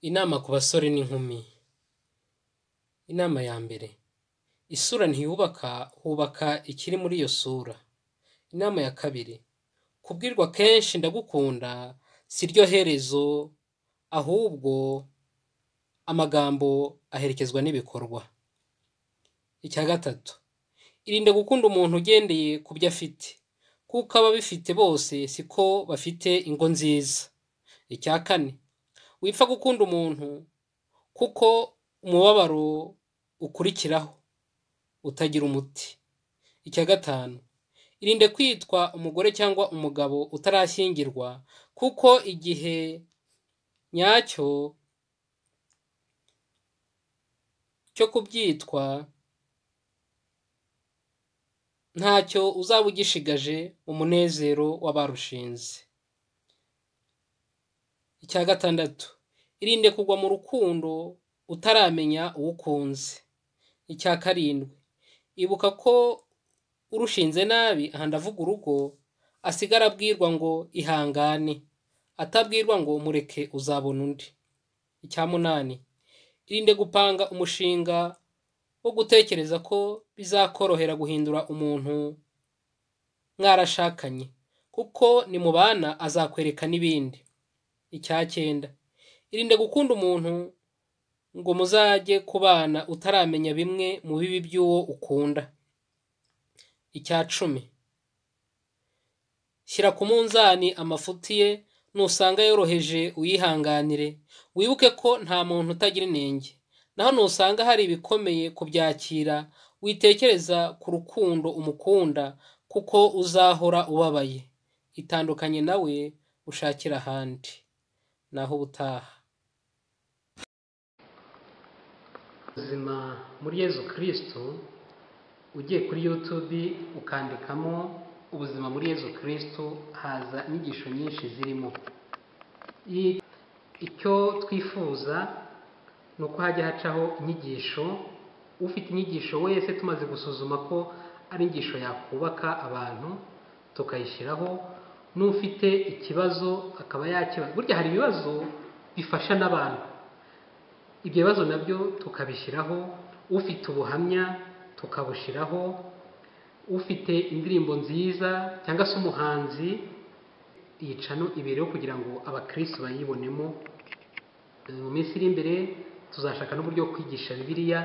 Inama ku basore n'inkumi, inama ya mbere isura ntiyubaka hubaka ikiri muri iyo sura, inama ya kabiri kubwirwa kenshi ndagukunda si ryo herezo ahubwo amagambo aherekezwa n'ibikorwa, icya gatatu irinde gukunda umuntu ugendeye ku byo afite kuko ababifite bose siko bafite ingo nziza, icya kane wipfa gukunda umuntu kuko umubabaro ukurikiraho utagira umuti, icya gatanu irinde kwitwa umugore cyangwa umugabo utarashyingirwa kuko igihe nyacyo cyo kubyitwa ntacyo uzaba ugishigaje mu munezero w'abarushinze, icya gatandatu irinde kugwa mu rukundo utaramenya uwo ukunze, icya karindwi ibuka ko urushinze nabi aha ndavuga urugo asigara abwirwa ngo ihangane atabwirwa ngo mureke uzabona undi, icya munani irinde gupanga umushinga wo gutekereza ko bizakorohera guhindura umuntu mwarashakanye kuko nimubana azakwereka n'ibindi, icya cyenda irinde gukunda umuntu ngo muzajye kubana utaramenya bimwe mu bibi by'uwo ukunda, icya cumi shyira ku munzani amafuti ye nusanga yoroheje uyihanganire wibuke ko nta muntu utagira inenge, naho nusanga hari ibikomeye kubyakira witekereza ku rukundo umukunda kuko uzahora ubabaye, itandukanye nawe ushakire ahandi naho ubutaha. Ubuzima muri Yezu Kristo ugiye kuri YouTube ukandikamo ubuzima muri Yezu Kristo haza inyigisho nyinshi zirimo icyo twifuza ni uko hajya hacaho inyigisho ufite inyigisho wese tumaze gusuzuma ko ari inyigisho yakubaka abantu tukayishyiraho n'ufite ikibazo akaba yakibaza burya hari ibibazo bifasha n'abantu ibyo bibazo nabyo tukabishyiraho ufite ubuhamya tukabushyiraho ufite indirimbo nziza cyangwa se umuhanzi yicano ibereho kugira ngo abakirisi bayibonemo mu minsi iri imbere tuzashaka n'uburyo bwo kwigisha bibiliya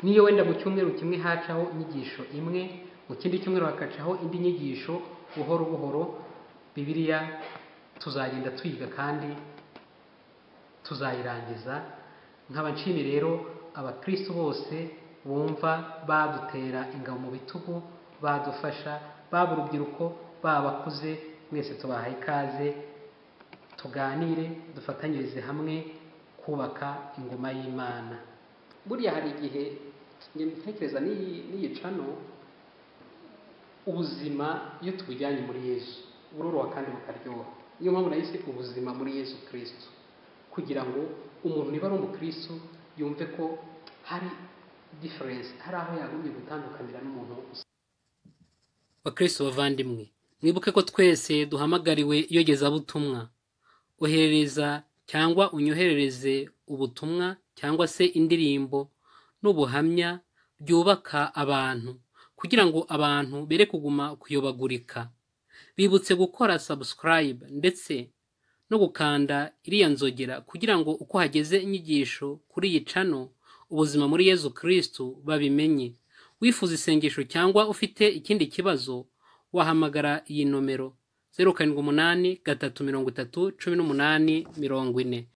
niyo wenda mu cyumweru kimwe hacaho inyigisho imwe mu kindi cyumweru hakacaho indi nyigisho buhoro buhoro bibiliya tuzagenda twiga kandi tuzayirangiza nkaba nshimi rero abakirisitu bose bumva badutera ingabo mu bitugu badufasha baba urubyiruko baba abakuze mwese tubahaye ikaze tuganire dufatanyirize hamwe kubaka ingoma y'imana buriya hari igihe ntekereza n'iyicano ubuzima iyo tubujyanye muri yezu buroroha kandi bukaryoha niyo mpamvu nahise ubuzima muri yezu kirisitu kugira ngo umuntu niba ari umukirisitu yumve ko hari diferense hari aho yagombye gutandukanira n'umuntu bakirisitu bavandimwe mwibuke ko twese duhamagariwe iyogezabutumwa oherereza cyangwa unyoherereze ubutumwa cyangwa se indirimbo n'ubuhamya byubaka abantu kugira ngo abantu bere kuguma kuyobagurika bibutse gukora subscribe ndetse no gukanda iriya nzogera kugira ngo uko hageze inyigisho kuri iyi cano ubuzima muri yezu kirisitu babimenye wifuza isengesho cyangwa ufite ikindi kibazo wahamagara iyi nomero zeru karindwi umunani gatatu mirongo itatu cumi n'umunani mirongo ine